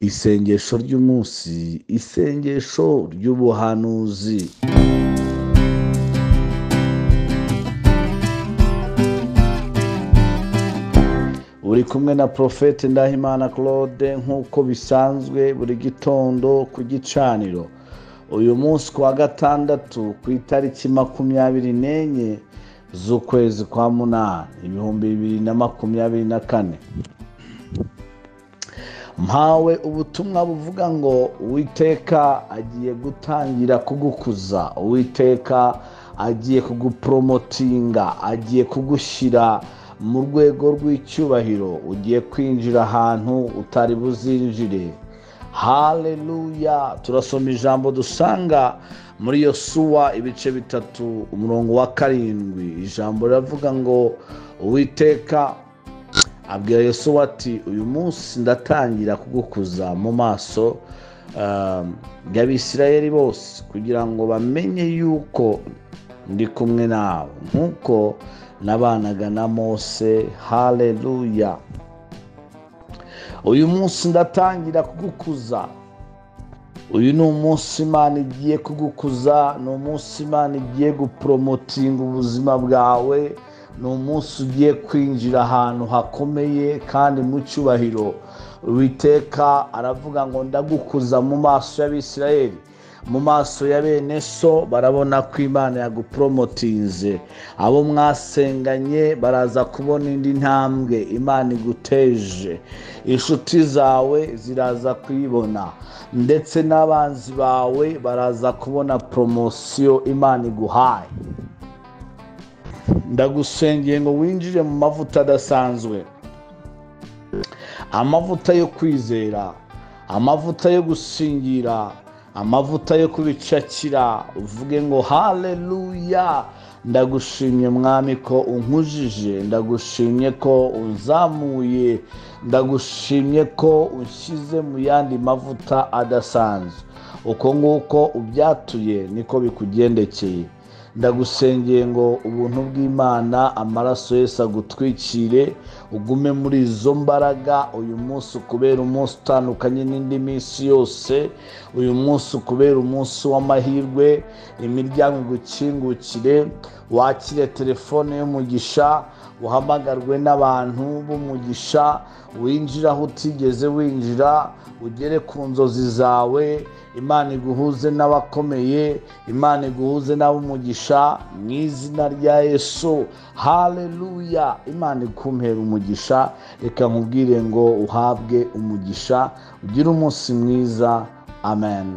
isengesho ry'umunsi isengesho ry'ubuhanuzi uri kumwe na porofeti ndahimana claude nk'uko bisanzwe buri gitondo ku gicaniro uyu munsi ku wa gatandatu ku itariki makumyabiri n'enye z'ukwezi kwa munani ibihumbi bibiri na makumyabiri na kane mpawe ubutumwa buvuga ngo uwiteka agiye gutangira kugukuza uwiteka agiye kuguporomotinga agiye kugushyira mu rwego rw'icyubahiro ugiye kwinjira ahantu utari buzinjire hareruya turasoma ijambo dusanga muri iyo suwa ibice bitatu umurongo wa karindwi ijambo riravuga ngo uwiteka abwira yesu ati uyu munsi ndatangira kugukuza mu maso y'abisirayeri bose kugira ngo bamenye yuko ndi kumwe nawe nk'uko nabanaga na mose hareruya uyu munsi ndatangira kugukuza uyu ni umunsi imana igiye kugukuza ni umunsi imana igiye guporomotinga ubuzima bwawe ni umunsi ugiye kwinjira ahantu hakomeye kandi mu cyubahiro witeka aravuga ngo ndagukuza mu maso y'abisirayeri mu maso ya bene so barabona ko imana yaguporomotinze abo mwasenganye baraza kubona indi ntambwe imana iguteje inshuti zawe ziraza kuyibona ndetse n'abanzi bawe baraza kubona poromosiyo imana iguhaye ndagusengeye ngo winjire mu mavuta adasanzwe amavuta yo kwizera amavuta yo gusingira amavuta yo kubicakira uvuge ngo hareruya ndagushimye mwami ko unkujije ndagushimye ko unzamuye ndagushimye ko ushyize mu yandi mavuta adasanzwe uko nguko ubyatuye niko bikugendekeye ndagusengeye ngo ubuntu bw'imana amaraso yose agutwikire ugume muri izo mbaraga uyu munsi ukubera umunsi utandukanye n'indi minsi yose uyu munsi ukubera umunsi w'amahirwe imiryango igukingukire wakire telefone y'umugisha uhamagarwe n'abantu b'umugisha winjira aho utigeze winjira ugere ku nzozi zawe imana iguhuze n'abakomeye imana iguhuze n'ab'umugisha mu izina rya yesu hareruya imana ikumpera umugisha reka nkubwire ngo uhabwe umugisha ugire umunsi mwiza amen